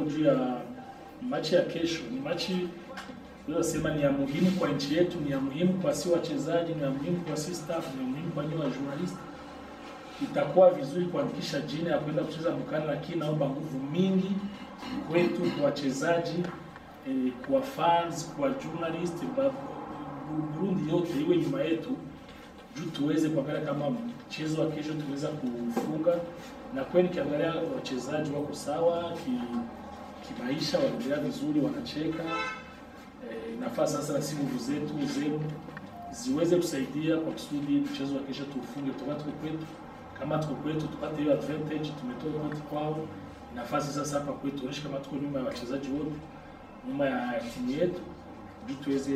kidogo juu ya machi ya kesho. Ni machi sema ni ya muhimu kwa nchi yetu, ni ya muhimu kwa si wachezaji, ni ya muhimu kwa si staff, ni ya muhimu kwa nyinyi wa journalist. Itakuwa vizuri kuandikisha jina ya kwenda kucheza mkani, lakini naomba nguvu mingi kwetu, kwa wachezaji eh, kwa fans, kwa journalist, ba- Burundi yote iwe nyuma yetu juu tuweze kuangalia kama mchezo wa kesho tuweza kufunga, na kweli kiangalia wachezaji wako sawa ki, kimaisha, wanaendelea vizuri, wanacheka. E, inafaa sasa si nguvu zetu zenu ziweze kusaidia kwa kusudi mchezo wa kesho tuufunge, toka tuko kwetu. Kama tuko kwetu tupate hiyo advantage, tumetoa point kwao. Inafaa sasa hapa kwetu tuonyeshe kama tuko nyuma ya wachezaji wote, nyuma ya timu yetu, juu tuweze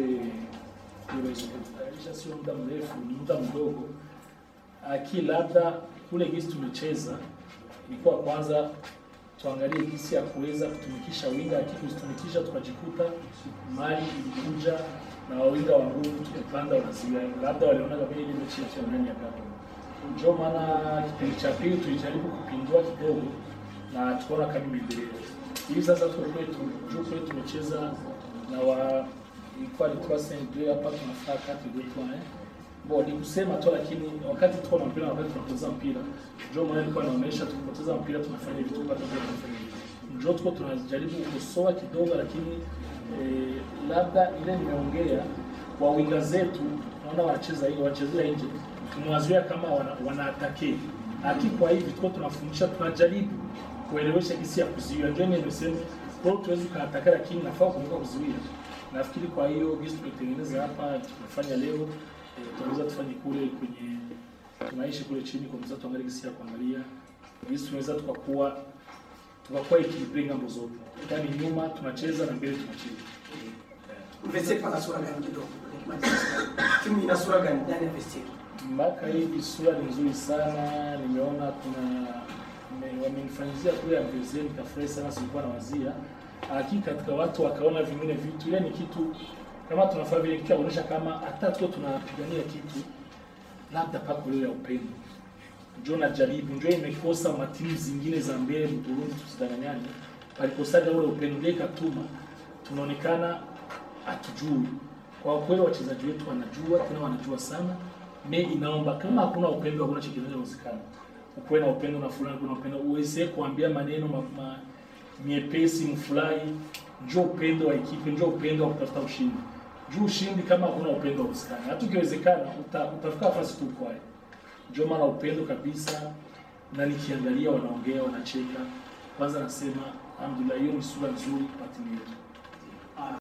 kuimarisha. Sio muda mrefu, ni muda mdogo. Aki labda kule gisi tumecheza ilikuwa kwanza tuangalie gisi ya kuweza kutumikisha winga, lakini kuzitumikisha tukajikuta mali ilikuja na wawinga wa nguvu tukipanda wanaziwia, labda walionaga vile ile mechi ya ndani ya kapa. Ndio maana kipindi cha pili tulijaribu kupindua kidogo na tukaona kama imeendelea. Hivi sasa tuko kwetu, juu kwetu tumecheza na wa ilikuwa ni 3 hapa tunafaa kati yetu eh Bo, ni kusema tu lakini wakati tuko na mpira na wakati tunapoteza mpira, ndio maana nilikuwa naonesha tukipoteza mpira tunafanya vitu kwa sababu tunafanya hivi. Ndio tuko tunajaribu kukosoa kidogo, lakini eh, labda ile nimeongea kwa winga zetu, naona wanacheza hiyo wanachezea nje, tumewazoea kama wana, wanaatake aki. Kwa hivi tuko tunafundisha, tunajaribu kuelewesha jinsi ya kuzuia. Ndio nimesema kwa hiyo tuwezi kuataka, lakini nafaa kumbuka kuzuia. Nafikiri kwa hiyo jinsi tumetengeneza hapa tumefanya leo eh, tunaweza tufanye kule kwenye tunaishi kule chini kwa mzato tuangalie jinsi ya kuangalia jinsi tunaweza tukakuwa tukakuwa equilibre ngambo zote, yaani nyuma tunacheza na mbele tunacheza. Vestiaire pana sura gani kidogo? Timu ina sura gani ndani ya vestiaire? Mpaka hivi sura ni nzuri sana, nimeona kuna me- wamenifanyizia kule ya mzee, nikafurahi sana, sikuwa na wazia hakika katika watu wakaona vingine vitu, ile ni kitu kama tunafanya vile kitu ya kuonyesha kama hata tuko tunapigania kitu labda pako leo ya upendo njo najaribu njo imekosa matimu zingine za mbele Burundi, tusidanganyane, palikosaga ule upendo, ndio ikatuma tunaonekana hatujui. Kwa kweli wachezaji wetu wanajua, tena wanajua sana. Me inaomba kama hakuna upendo, hakuna kitu kinachowezekana. Ukuwe na upendo na fulani, kuna upendo, uweze kuambia maneno ma, ma, nyepesi, mfurahi. Njo upendo wa ekipe, njo upendo wa kutafuta ushindi. Juu ushindi kama hakuna upendo hauwezekani. Hata ukiwezekana uta, utafika nafasi tu kwaye. Ndio maana upendo kabisa, na nikiangalia wanaongea wanacheka, kwanza nasema alhamdulillah, hiyo ni sura nzuri kwa timu yetu.